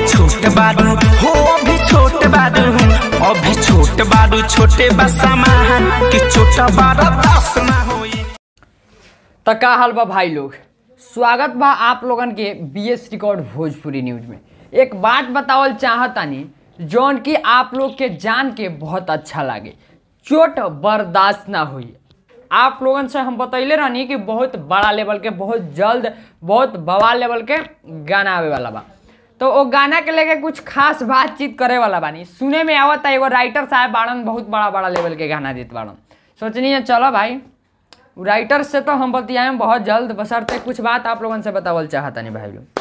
छोट बारू हो अभी छोट बारू अभी छोट बारू छोटे बसमान कि छोटा बारा दस ना होई तो का हाल बा भाई लोग स्वागत बा आप लोगन के B S record Bhojpuri news में एक बात बतावल चाहतानी जौन कि आप लोग के जान के बहुत अच्छा लागे चोट बर्दाश्त ना हुई आप लोगन से हम बतैले रहनी कि बहुत बड़ा लेवल के बहुत जल्द बहुत बवाल लेवल के गाना आवे वाला बा तो वो गाना के लेके कुछ खास बातचीत करे वाला बानी सुने में आवत है एगो राइटर साहब बाड़न बहुत बड़ा बड़ा लेवल के गाना देत बाड़न सोचनी है चलो भाई राइटर से तो हम बतियाएं बहुत जल्द बसरते कुछ बात आप लोगन से बतावल चाहतनी भाई लोग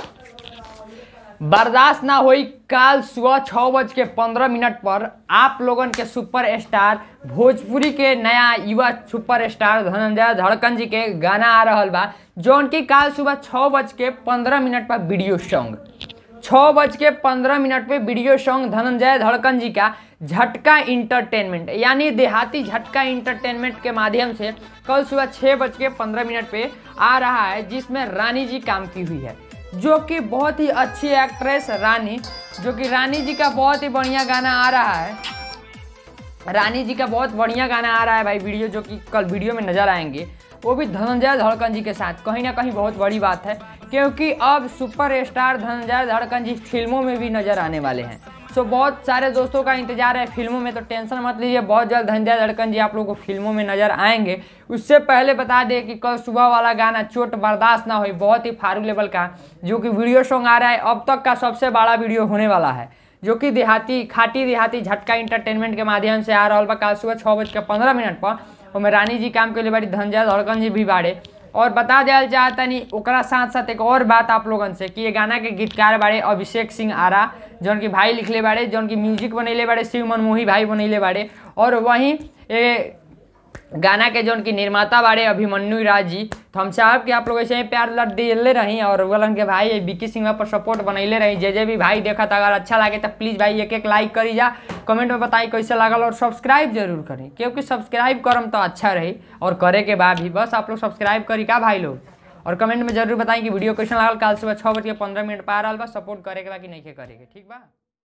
बर्दाश्त ना होई काल सुबह छः बज के पंद्रह मिनट पर आप लोगन के सुपर स्टार भोजपुरी के नया युवा सुपर स्टार धनंजय धड़कन जी के गाना आ रहल बा जौन की काल सुबह छः बज के पंद्रह मिनट पर वीडियो सॉन्ग छः बज के पंद्रह मिनट पे वीडियो सॉन्ग धनंजय धड़कन जी का झटका इंटरटेनमेंट यानी देहाती झटका इंटरटेनमेंट के माध्यम से कल सुबह छः बज के पंद्रह मिनट पे आ रहा है जिसमें रानी जी काम की हुई है जो कि बहुत ही अच्छी एक्ट्रेस रानी जो कि रानी जी का बहुत ही बढ़िया गाना आ रहा है रानी जी का बहुत बढ़िया गाना आ रहा है भाई वीडियो जो कि कल वीडियो में नजर आएंगे वो भी धनंजय धड़कन जी के साथ कहीं ना कहीं बहुत बड़ी बात है क्योंकि अब सुपर स्टार धनंजय धड़कन जी फिल्मों में भी नजर आने वाले हैं सो बहुत सारे दोस्तों का इंतजार है फिल्मों में तो टेंशन मत लीजिए बहुत जल्द धनंजय धड़कन जी आप लोगों को फिल्मों में नजर आएंगे उससे पहले बता दें कि कल सुबह वाला गाना चोट बर्दाश्त ना हुई बहुत ही फारू लेवल का जो कि वीडियो सॉन्ग आ रहा है अब तक का सबसे बड़ा वीडियो होने वाला है जो कि देहाती खाटी देहाती झटका इंटरटेनमेंट के माध्यम से आ रहा बा कल सुबह छः बज के पंद्रह मिनट पर ओमे रानी जी काम के लिए बड़ी धनजय धड़कन जी भी बाड़े और बता दिया चाहतनी ओकरा साथ साथ एक और बात आप लोगन से कि ये गाना के गीतकार बाड़े अभिषेक सिंह आरा जौन की भाई लिखले बाड़े जौन की म्यूजिक बनैले बाड़े शिव मनमोही भाई बनैले बाड़े और वहीं ए, गाना के जौन की निर्माता बाड़े अभिमन्यु राज जी तो हम चाहब कि आप लोग ऐसे ही प्यार लट दिले रही और वलन के भाई विक्की सिंह पर सपोर्ट बनैले रही जे जे भी भाई देखा अगर अच्छा लगे तो प्लीज़ भाई एक एक लाइक करी जा कमेंट में बताई कैसे लागल और सब्सक्राइब जरूर करी क्योंकि सब्सक्राइब करम तो अच्छा रही और करे के बाद भी बस आप लोग सब्सक्राइब करी का भाई लोग और कमेंट में जरूर बताई कि वीडियो कैसे लागल कल सुबह छः बज के पंद्रह मिनट पर आ रहा बा सपोर्ट करे के बा कि नहीं करे के ठीक बा